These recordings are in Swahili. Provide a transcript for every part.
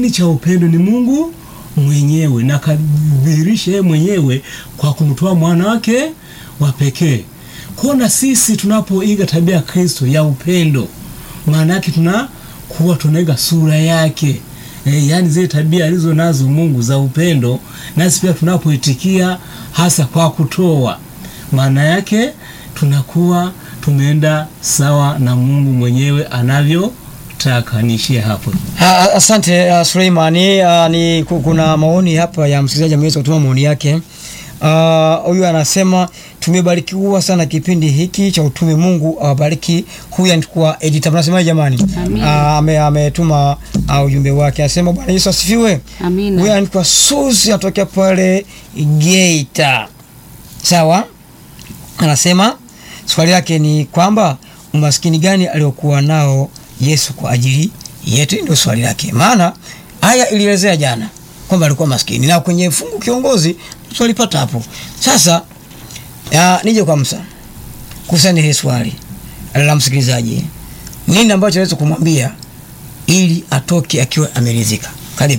kiini cha upendo ni Mungu mwenyewe na kadhihirisha yeye mwenyewe kwa kumtoa mwana wake wa pekee. Kwa na sisi tunapoiga tabia ya Kristo ya upendo, maana yake tunakuwa tunaiga sura yake. E, yaani zile tabia alizo nazo Mungu za upendo, nasi pia tunapoitikia hasa kwa kutoa, maana yake tunakuwa tumeenda sawa na Mungu mwenyewe anavyotaka. Niishie hapo. Ah, Asante uh, Suleimani. Uh, ni ku- kuna maoni hapa ya msikilizaji ameweza kutuma maoni yake. Ah, Huyu anasema tumebarikiwa sana kipindi hiki cha utume. Mungu awabariki. Huyu anakuwa editor. Mnasemaje jamani? Ah, ame- ametuma ah, ujumbe wake. Anasema Bwana Yesu asifiwe. Amina. Huyu anaitwa Susi atokea pale Geita. Sawa? Anasema swali lake ni kwamba umaskini gani aliokuwa nao Yesu kwa ajili yetu? Ndio swali lake, maana aya ilielezea jana kwamba alikuwa maskini na kwenye fungu kiongozi twalipata hapo. Sasa ya, nije kwa Musa kuhusiana hili swali la msikilizaji, nini ambacho aweza kumwambia ili atoke akiwa ameridhika? Karibu.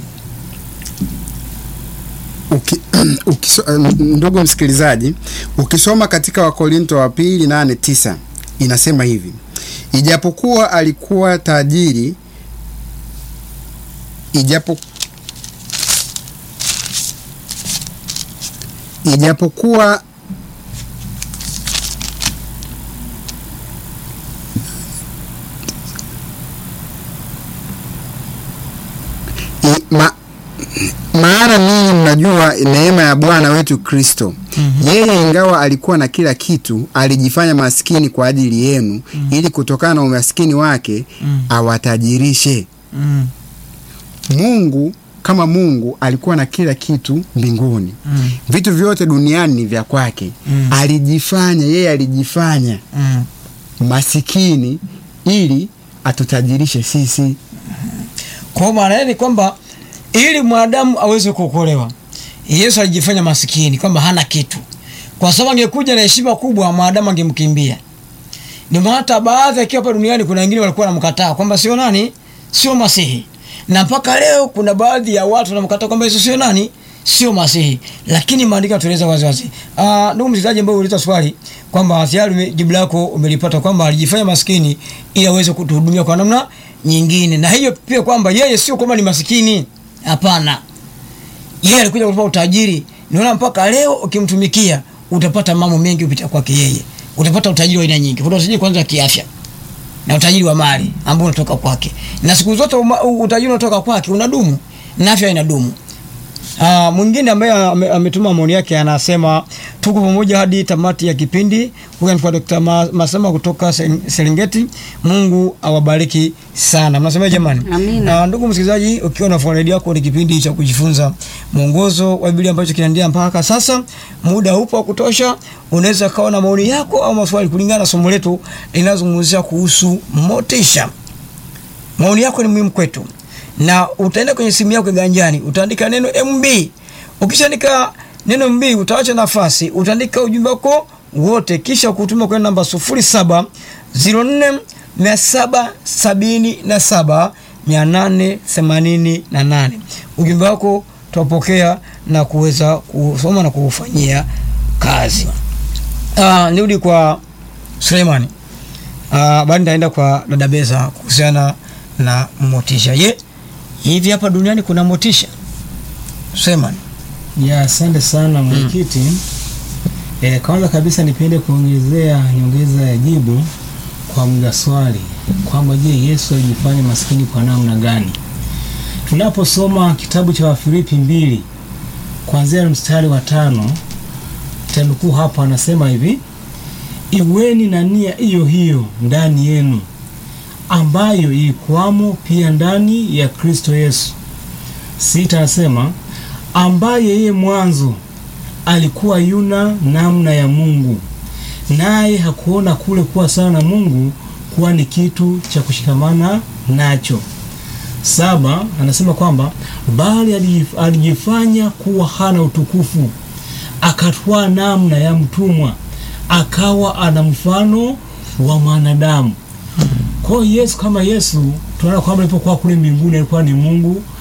Uki, ukiso, ndugu msikilizaji, ukisoma katika Wakorinto wa pili nane tisa inasema hivi: ijapokuwa alikuwa tajiri, ijapo ijapokuwa i, ma, maana ninyi mnajua neema ya Bwana wetu Kristo. Yeye ingawa alikuwa na kila kitu, alijifanya maskini kwa ajili yenu, ili kutokana na umaskini wake awatajirishe. Mm. Mungu kama Mungu alikuwa na kila kitu mbinguni, Mm. vitu vyote duniani ni vya kwake. Mm. Alijifanya yeye, alijifanya Mm. masikini ili atutajirishe sisi. Kwa maana yake ni kwamba ili mwanadamu aweze kuokolewa, Yesu alijifanya masikini, kwamba hana kitu, kwa sababu angekuja na heshima kubwa, mwanadamu angemkimbia. Ndio maana hata baadhi akiwa hapa duniani, kuna wengine walikuwa wanamkataa kwamba sio nani, sio Masihi, na mpaka leo kuna baadhi ya watu wanamkataa kwamba Yesu sio nani, sio Masihi, lakini maandiko yanatueleza wazi wazi. Ah, ndugu msikilizaji ambaye uliuliza swali kwamba tayari ume- jibu lako umelipata kwamba alijifanya maskini ili aweze kutuhudumia kwa namna nyingine, na hiyo pia kwamba yeye sio kwamba ni masikini, hapana yeye alikuja kutupa utajiri. Niona mpaka leo ukimtumikia utapata mambo mengi kupitia kwake yeye. Utapata utajiri wa aina nyingi. Kuna utajiri kwanza wa kiafya na utajiri wa mali ambao unatoka kwake, na siku zote uma- u- utajiri unatoka kwake unadumu na afya inadumu. Ah, mwingine ambaye ame- ametuma maoni yake anasema tuko pamoja hadi tamati ya kipindi. Huyu anaitwa Dr. Ma- Masema kutoka Ser- Serengeti. Mungu awabariki sana. Mnasema jamani? Amina. Na ndugu msikilizaji, ukiwa na redio yako, ni kipindi cha kujifunza mwongozo wa Biblia ambacho kinaendelea mpaka sasa. Muda upo wa kutosha, unaweza kawa na maoni yako au maswali kulingana na somo letu linalozungumzia kuhusu motisha. Maoni yako ni muhimu kwetu, na utaenda kwenye simu yako kiganjani, utaandika neno MB. Ukishaandika neno MB, utaacha nafasi, utaandika ujumbe wako wote, kisha kutuma kwenye namba 0704 777 888. Ujumbe wako tutapokea na kuweza kusoma na kuufanyia kazi. Ah, nirudi kwa Suleimani. Ah, baada nitaenda kwa dada Beza kuhusiana na motisha. Ye, hivi hapa duniani kuna motisha? Suleimani. Ya, asante sana mwenyekiti. E, kwanza kabisa nipende kuongezea nyongeza ya jibu kwa mga swali kwamba je, Yesu alijifanya maskini kwa namna gani? Tunaposoma kitabu cha Wafilipi mbili kuanzia mstari wa tano tanukuu hapo, anasema hivi: iweni na nia hiyo hiyo ndani yenu ambayo ilikuwamo pia ndani ya Kristo Yesu. Sita anasema ambaye yeye mwanzo alikuwa yuna namna ya Mungu, naye hakuona kule kuwa sawa na Mungu kuwa ni kitu cha kushikamana nacho. Saba anasema kwamba bali alijif- alijifanya kuwa hana utukufu, akatwaa namna ya mtumwa, akawa ana mfano wa mwanadamu. Kwa hiyo Yesu kama Yesu tunaona kwamba alipokuwa kule mbinguni alikuwa ni Mungu